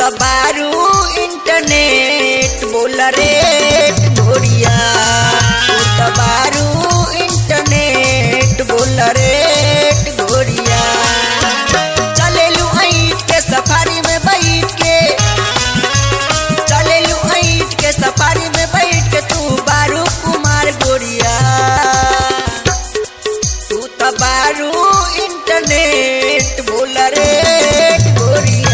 त बारू इंटरनेट बोल रेट गोरिया तू त बारू इंटरनेट बोल रेट गोरिया चलेलू ऐट के सफारी में बैठ के चलेलू ऐट के सफारी में बैठ के तू बारू कुमार गोरिया तू त बारू इंटरनेट बोल रेट गोरिया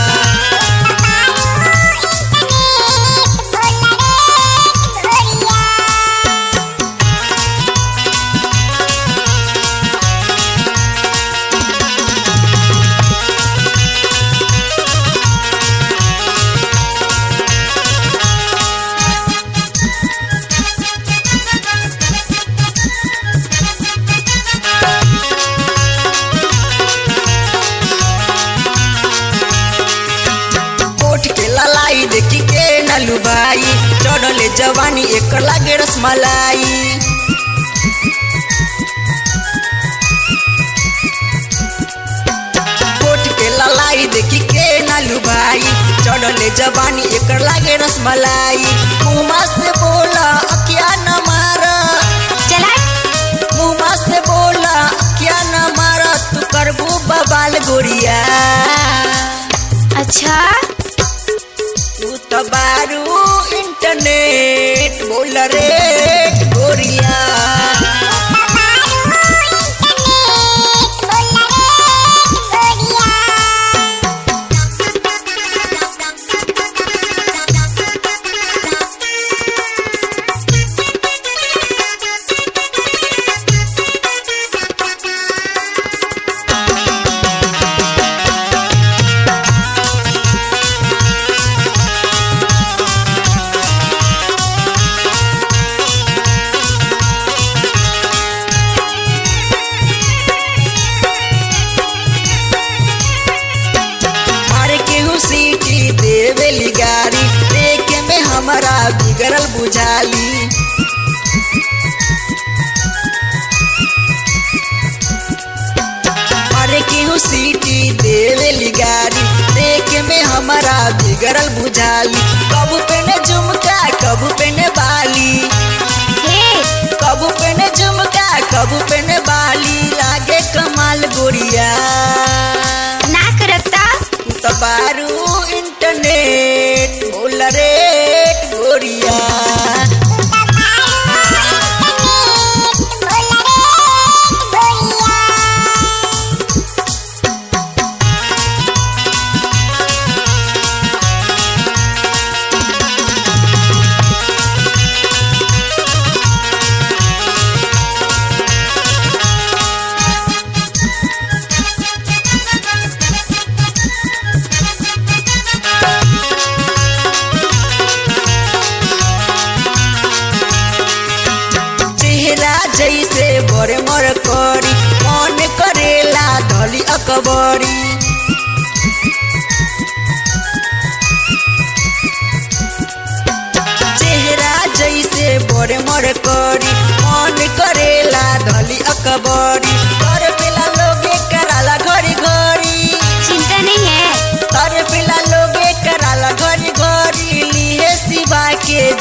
कोठ के ललाई देखी के नलू भाई चढ़ले जवानी एक लागे रसमलाई कोठ के ललाई देखी के नलू भाई चढ़ले जवानी एक लागे रसमलाई मुँह से बोला क्या न मारा चला मुँह से बोला क्या न मारा तू करबू बबाल गोरिया अच्छा तू त बारू इंटरनेट बोल रेट गोरिया मारे केहू सीटी देवेली गाड़ी देखे में हमारा बिगड़ल बुझाली मारे केहू सीटी देवेली गाड़ी देखे में हमारा बिगड़ल बुझाली कबू पेने झुमका कबू पेने बाली हे कबू पेने झुमका कबू पेने बाली लागे कमाल गोरिया ना करता तू त बारू इंटरनेट बोल रेट गोरिया चेहरा जैसे बड़े मर करी मन करेला धली अकबरी चेहरा जैसे बड़े मर करी मन करेला धली अकबरी कर पेला लोगे कराला घड़ी घड़ी चिंता नहीं है कर पेला लोगे कराला घड़ी घड़ी लिए सिवा के